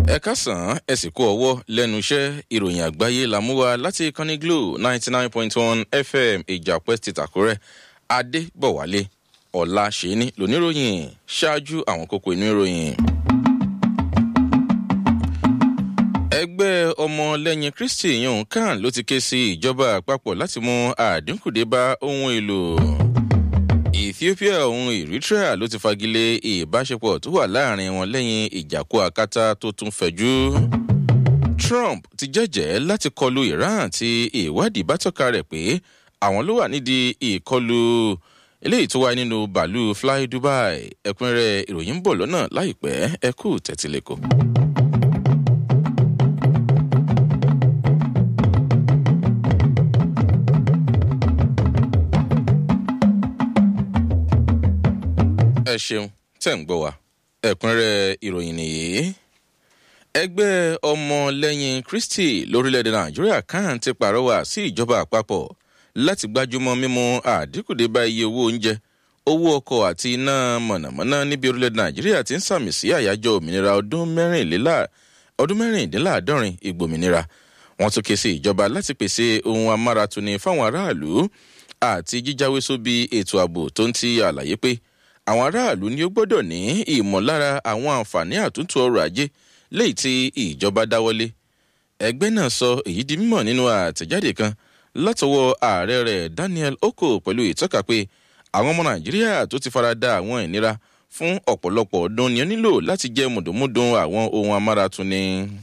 ẹ kásán ẹ sì kó ọwọ́ lẹ́nu iṣẹ́ ìròyìn àgbáyé làmúwa láti ìkànnì glo ninety nine point one fm ìjàpẹ́ ti tàkúrẹ́ adébọ̀wálé ọ̀la ṣẹ́ni lóníròyìn ṣáájú àwọn kókó inú ìròyìn. ẹgbẹ́ ọmọlẹ́yìn kristi yòówù kan ló ti ké sí ìjọba àpapọ̀ láti mú àdínkù dé bá ohun èlò ethiopia ohun eritrea ló ti fagilé ìbáṣepọ̀ tó wà láàrin wọn lẹ́yìn ìjàkú akátá tó tún fẹ̀jú. trump ti jẹ́jẹ́ láti kọlu iran tí ìwádìí bá tọ́ka rẹ̀ pé àwọn ló wà nídìí ìkọlù eléyìí tó wáyé nínú bàálù fly dubai ẹ̀kúnrẹ́ ìròyìn ń bọ̀ lọ́nà láìpẹ́ ẹ kú tẹ̀tílẹ̀kọ̀. ẹ ṣeun tẹ̀ ń gbọ́ wa ẹ̀kúnrẹ́ ìròyìn nìyí. ẹgbẹ́ ọmọlẹ́yìn kristi lórílẹ̀‐èdè nàìjíríà kan ti pàrọwà sí ìjọba àpapọ̀ láti gbájúmọ́ mímú àdínkùdé bá iye owó oúnjẹ owó ọkọ̀ àti iná mọ̀nàmọ́ná níbi orílẹ̀‐èdè nàìjíríà ti ń sàmì sí àyájọ́ òmìnira ọdún mẹ́rìnléláàádọ́rin ìgbòmìnira wọn tún ké sí ìjọba láti pèsè ohun amáratuni fáwọn aráàlú àti jíjáwé sóbi ètò ààbò tó ń ti àlàyé pé àwọn aráàlú ni ó gbọ́dọ̀ ní ìmọ̀lára àwọn àǹfààní àtúntò ọrọ̀ ajé léyìí tí ìjọba dáwọ́lé. ẹgbẹ́ náà sọ èyí di mímọ̀ nínú àtẹ̀jáde kan látọwọ́ ààrẹ rẹ̀ daniel oko pẹ̀lú ìtọ́ka pé àwọn ọmọ nàìjíríà tó ti fara da àwọn ìnira fún ọ̀pọ̀lọpọ̀ ọdún ni ó nílò láti jẹ́ mùdùnmúdùn àwọn ohun amáratuni.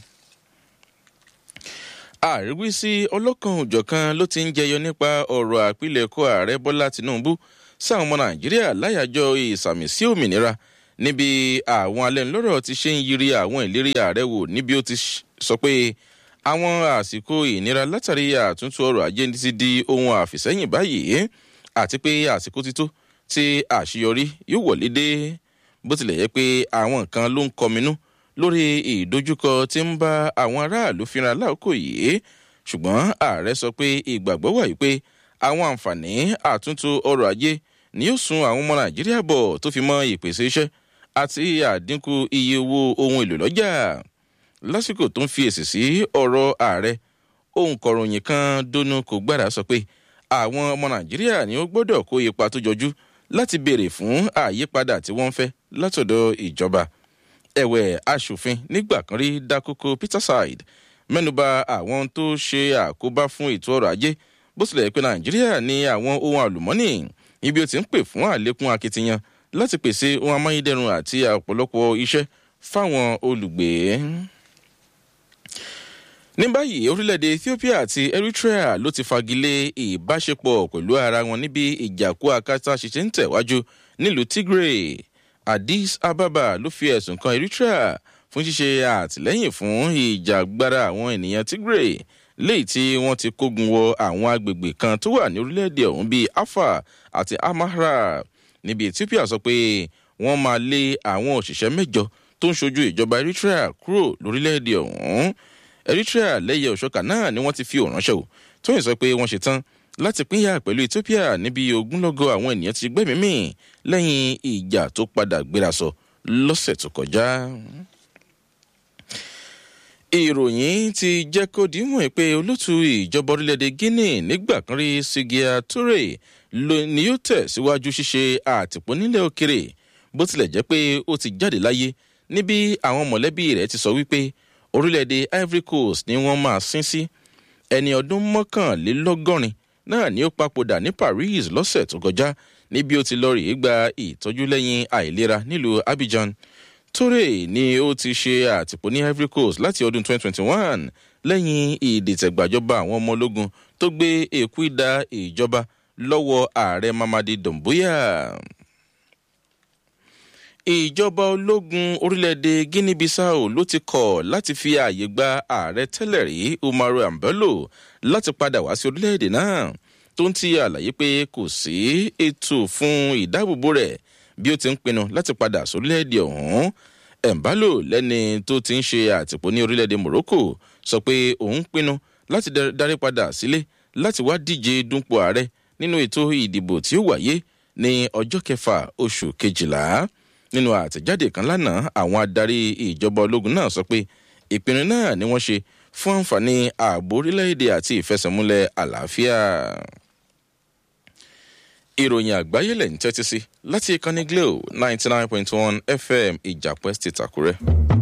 àríwísí ọlọ́kan òjọ̀kan ló ti ń jẹyọ nípa ọ̀rọ̀ àpilẹ̀kọ ààrẹ bọ́lá tinubu sáwọn ọmọ nàìjíríà láyàjọ ìsàmì sí òmìnira níbi àwọn alẹ́nulọ́rọ̀ ti ṣe ń yiri àwọn ìlérí ààrẹ wò níbi ó ti sọ pé àwọn àsìkò ìnira látàrí àtúntò ọrọ̀ ajé ti di ohun àfìsẹ́yìn báyìí àti pé àsìkò ti tó tí àṣeyọrí yóò wọlé dé bó tilẹ̀ yẹ pé àwọn nǹkan ló ń kọminú lórí ìdojúkọ tí ń bá àwọn aráàlú fínra láòkò yìí ṣùgbọ́n ààrẹ sọ pé ìgbàgbọ́ wà yìí pé àwọn àǹfààní àtúntò ọrọ̀ ajé ni yóò sun àwọn ọmọ nàìjíríà bọ̀ tó fi mọ ìpèsè iṣẹ́ àti àdínkù iye owó ohun èlò lọ́jà lásìkò tó ń fi èsì sí ọ̀rọ̀ ààrẹ ohun kọ̀ròyìn kan dónú kò gbára sọ pé àwọn ọmọ nàìjíríà ni ó gbọ́dọ̀ kó ipa tó jọjú láti béèrè fún àyípadà tí wọ́n ń fẹ́ látọ̀dọ̀ ìjọba ẹ̀wẹ̀ asòfin nígbà kan rí dákókò peterside mẹ́nuba àwọn tó ṣe àkóbá fún ètò ọrọ̀ ajé bó tilẹ̀ pé nàìjíríà ní àwọn ohun àlùmọ́nì ibi ó ti ń pè fún àlékún akitiyan láti pèsè ohun amáyédẹrùn àti ọ̀pọ̀lọpọ̀ iṣẹ́ fáwọn olùgbé. ní báyìí orílẹ̀-èdè ethiopia àti eritrea ló ti fagilé ìbáṣepọ̀ pẹ̀lú ara wọn níbi ìjàkú akátá ṣiṣẹ́ ń tẹ̀wájú nílùú tigray addis ababa ló fi ẹ̀sùn kan eritrea fún ṣíṣe àtìlẹ́yìn fún ìjàgbára àwọn ènìyàn tigray léyìí tí wọ́n ti kógun wọ àwọn agbègbè kan tó wà ní orílẹ̀-èdè ọ̀hún bíi afa àti amahra níbi ethiopia sọ pé wọ́n máa lé àwọn òṣìṣẹ́ mẹ́jọ tó ń ṣojú ìjọba eritrea kúrò lórílẹ̀-èdè ọ̀hún eritrea lẹ́yẹ òṣọ́kà náà ni wọ́n ti fi òránṣẹ́ o tó yìn sọ pé wọ́n ṣe tán láti pínyà pẹ̀lú ethiopia níbi ogúnlọ́gọ̀ àwọn ènìyàn ti gbẹ́mìí lẹ́yìn ìjà tó padà gbéra sọ lọ́sẹ̀ tó kọjá ìròyìn ti jẹ́ kó dìímọ̀ pé olótú ìjọba orílẹ̀-èdè guinea nígbà kan rí sigia toure ni yóò tẹ̀ síwájú ṣíṣe àtìpó nílẹ̀ òkèrè bó tilẹ̀ jẹ́ pé ó ti jáde láyé níbi àwọn mọ̀lẹ́bí rẹ̀ ti sọ wípé orílẹ̀-èdè ivory coast ni wọ́n máa sín sí ẹni ọdún mọ́kànlélọ́gọ́rin náà ni ó papòdà ní paris lọ́sẹ̀ tó kọjá níbi ó ti lọ rèé gba ìtọ́jú lẹ́yìn àìlera nílùú abidjan toure ni ó ti ṣe àtìpó ní ivory coast láti ọdún 2021 lẹ́yìn ìdìtẹ̀gbàjọba àwọn ọmọ ológun tó gbé èkú ìdá ìjọba lọ́wọ́ ààrẹ mamadi domboya. ìjọba ológun orílẹ̀-èdè guinea bissau ló ti kọ̀ láti fi ààyè gba ààrẹ tẹ́lẹ̀ rí umaru ambello láti padà wá sí orílẹ̀-èdè náà tó ń ti àlàyé pé kò sí ètò fún ìdáàbòbò rẹ̀ bí ó ti ń pinnu láti padà sórílẹ̀-èdè ọ̀hún embalo lẹ́ni tó ti ń ṣe àtìpó ní orílẹ̀-èdè morocco sọ pé òun pinnu láti darí padà sílé láti wá díje dúnpọ̀ ààrẹ nínú ètò ìdìbò tí ó wáyé ní ọjọ́ kẹfà oṣù kejìlá nínú àtẹ̀jáde kan lánàá àwọn adarí ìjọba ológun náà sọ pé ìpinnu náà ni wọ́n ṣe fún àǹfààní ààbò orílẹ̀-èdè àti ìfẹsẹ̀múlẹ̀ àlàáfíà. ìròyìn àgbáyé lẹ̀ ń tẹ́tí sí láti ìkànnì glo ninety nine point one fm ìjàpẹ́ state àkúrẹ́.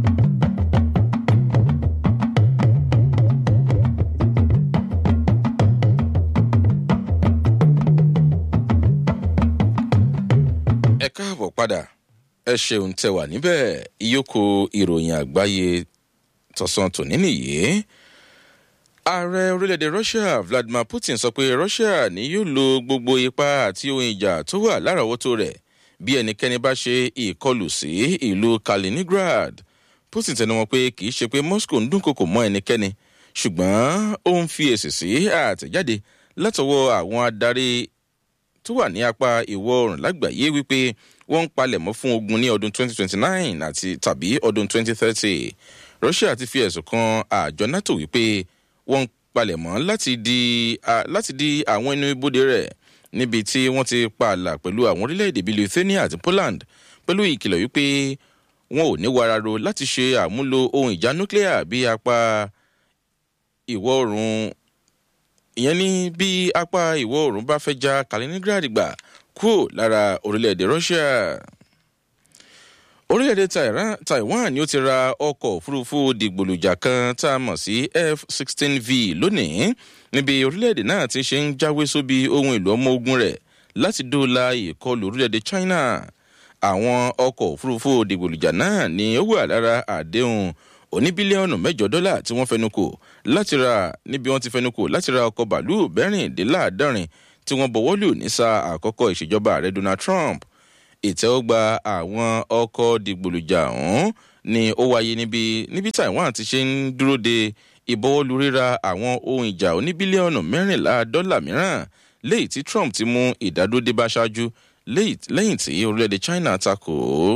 ẹ káàbọ̀ padà ẹ ṣeun tẹ wà níbẹ̀ ìyókù ìròyìn àgbáyé tọ̀sán tòní nìyí. ààrẹ orílẹ̀-èdè russia vladimir putin sọ pé russia ni yóò lo gbogbo ipá àti ohun ìjà tó wà láràáwọ́tò rẹ̀ bí ẹnikẹ́ni bá ṣe ìkọlù sí ìlú kaliningrad putin tẹnumọ́ pé kì í ṣe pé moscow ń dúnkokò mọ́ ẹnikẹ́ni ṣùgbọ́n ó ń fi èsì sí àtẹ̀jáde látọwọ́ àwọn adarí tó wà ní apá ìwọ̀ oòrùn lágbàáyé wípé wọ́n ń palẹ̀mọ́ fún ogun ní ọdún 2029 àti tàbí ọdún 2030 russia ti fi ẹ̀sùn kan àjọ nato wípé wọ́n ń palẹ̀mọ́ láti di láti di àwọn inú ibodè rẹ̀ níbi tí wọ́n ti pààlà pẹ̀lú àwọn orílẹ̀-èdè bíi lithuania àti poland pẹ̀lú ìkìlọ̀ wípé wọn ò ní wararo láti ṣe àmúlò ohun ìjà nuclear bí apá ìwọ̀ oòrùn ìyẹn ní bí apá ìwọ̀ oòrùn bá fẹ́ já kaliningrad gbà kúrò lára orílẹ̀-èdè russia orílẹ̀-èdè taiwan ni ó ti ra ọkọ̀ òfurufú dìgbòlùjà kan tá a mọ̀ sí f-16v lónìí níbi orílẹ̀-èdè náà ti ṣe ń jáwé sóbi ohun èlò ọmọ ogun rẹ̀ láti dóòlà ìkọlù orílẹ̀-èdè china àwọn ọkọ̀ òfurufú dìgbòlùjà náà ni ó wà lára àdéhùn oní bílíọ̀nù mẹ́jọ dọ́là tí wọ́n fẹnu kò láti ra níbi wọ́n ti fẹnu kò láti ra ọkọ̀ bàálù bẹ́rìndínláàádọ́rin tí wọ́n bọ̀wọ́ lù ní sáà àkọ́kọ́ ìṣèjọba ààrẹ donald trump ìtẹ́wọ́gba àwọn ọkọ̀ dìgbòlùjà ọ̀hún ni ó wáyé níbi níbi taiwan ti ṣe ń dúró de ìbọwọ́lù ríra àwọn ohun ìjà oní bílíọ̀nù mẹ́rìnlá dọ́là mìíràn léyìí tí trump ti mú ìdádúró dé bá ṣáájú lẹ́yìn tí orílẹ̀-èdè china takò ó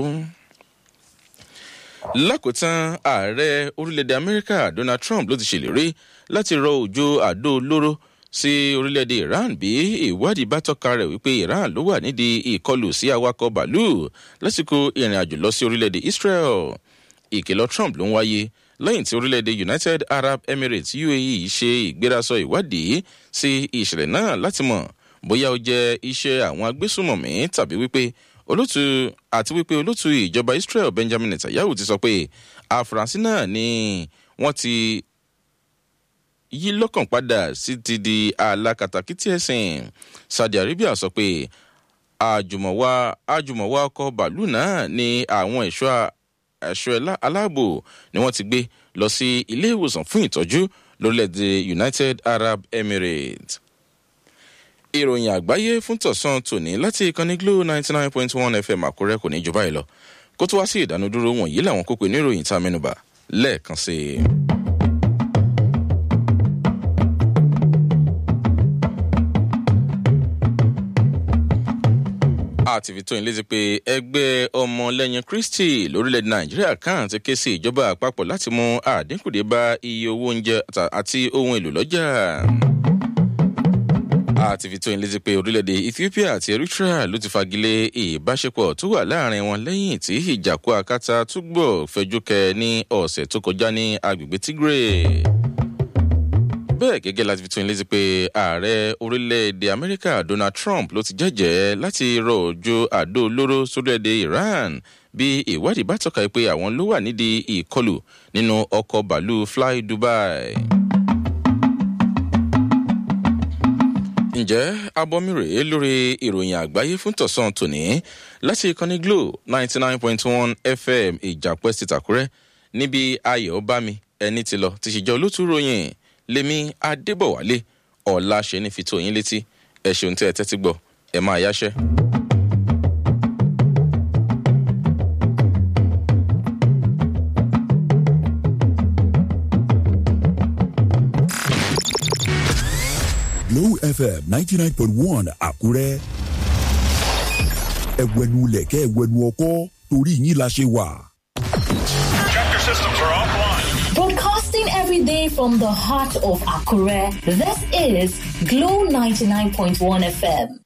lákòótán ààrẹ orílẹ̀-èdè amẹ́ríkà donald trump ló ti ṣèlérí láti rọ òjò àdó olóró sí orílẹ̀-èdè iran bí ìwádìí bá tọ́ka rẹ̀ wípé iran ló wà nídìí ìkọlù sí awakọ̀ bàálù lásìkò ìrìn àjò lọ sí orílẹ̀-èdè israel ìkìlọ̀ trump ló ń wáyé lẹ́yìn tí orílẹ̀-èdè united arab emirates uae ṣe ìgbérasọ ìwádìí sí ìṣẹ̀lẹ̀ náà láti mọ̀ bóyá ó jẹ́ iṣẹ́ àwọn agbésùmọ̀mí tàbí wípé olótú àti wípé olótú ìjọba israel benjamin netanyahu ti sọ pé àfúrásì náà ni wọ́n ti yí lọ́kàn padà sí ti di alákatakítí ẹ̀sìn saudi arabia sọ pé àjùmọ̀wá àjùmọ̀wá ọkọ̀ bàálù náà ni àwọn ẹ̀ṣọ́ ẹ̀ṣọ́ aláàbò ni wọ́n ti gbé lọ sí ilé ìwòsàn fún ìtọ́jú lórílẹ̀‐èdè united arab emirates ìròyìn àgbáyé fún tọ̀sán tòní láti ìkànnì glo ninety nine point one fm àkúrẹ́ kò ní jù báyìí lọ kó tó wá sí ìdánudúró wọ̀nyí làwọn kópe ní ìròyìn tá a mẹ́nuba lẹ́ẹ̀kan sí i. àti fi tó yín létí pé ẹgbẹ́ ọmọlẹ́yìn kristi lórílẹ̀‐èdè nàìjíríà kan ti ké sí ìjọba àpapọ̀ láti mú àdínkù dé bá iye owó oúnjẹ àti ohun èlò lọ́jà àti fi tó yín létí pé orílẹ̀-èdè ethiopia àti eritrea ló ti fagilé ìbáṣepọ̀ tó wà láàrin wọn lẹ́yìn tí ìjàkú akátá túbọ̀ fẹjú kẹ ní ọ̀sẹ̀ tó kọjá ní agbègbè tigray bẹ́ẹ̀ gẹ́gẹ́ láti fi tó yín létí pé ààrẹ orílẹ̀-èdè amẹ́ríkà donald trump ló ti jẹ́jẹ́ láti rọ òjò àdó olóró sórílẹ̀-èdè iran bí ìwádìí bá tọ́ka pé àwọn ló wà nídìí ìkọlù nínú ọkọ̀ bàálù fly dubai. ǹjẹ́ abọ́mi rèé lórí ìròyìn àgbáyé fún tọ̀sán tòní láti ìkànnì glo ninety nine point one fm ìjàpẹ́ ti tàkúrẹ́ níbi ayọ̀ bámi ẹni ti lọ ti ṣèjọ olótú ròyìn lèmi adébọ̀wálé ọ̀la ṣe ní fi tó yín létí ẹ ṣeun tí ẹ tẹ́tí gbọ́ ẹ máa yáṣẹ́. Glow FM ninety nine point one Àkúrẹ́. Ẹ̀wẹ̀nu lẹ̀kẹ́ ẹ̀wẹ̀nu ọkọ́ torí yín la ṣe wà. Tractor systems are offline. Broadcasting every day from the heart of Akure, this is Glow 99.1 FM.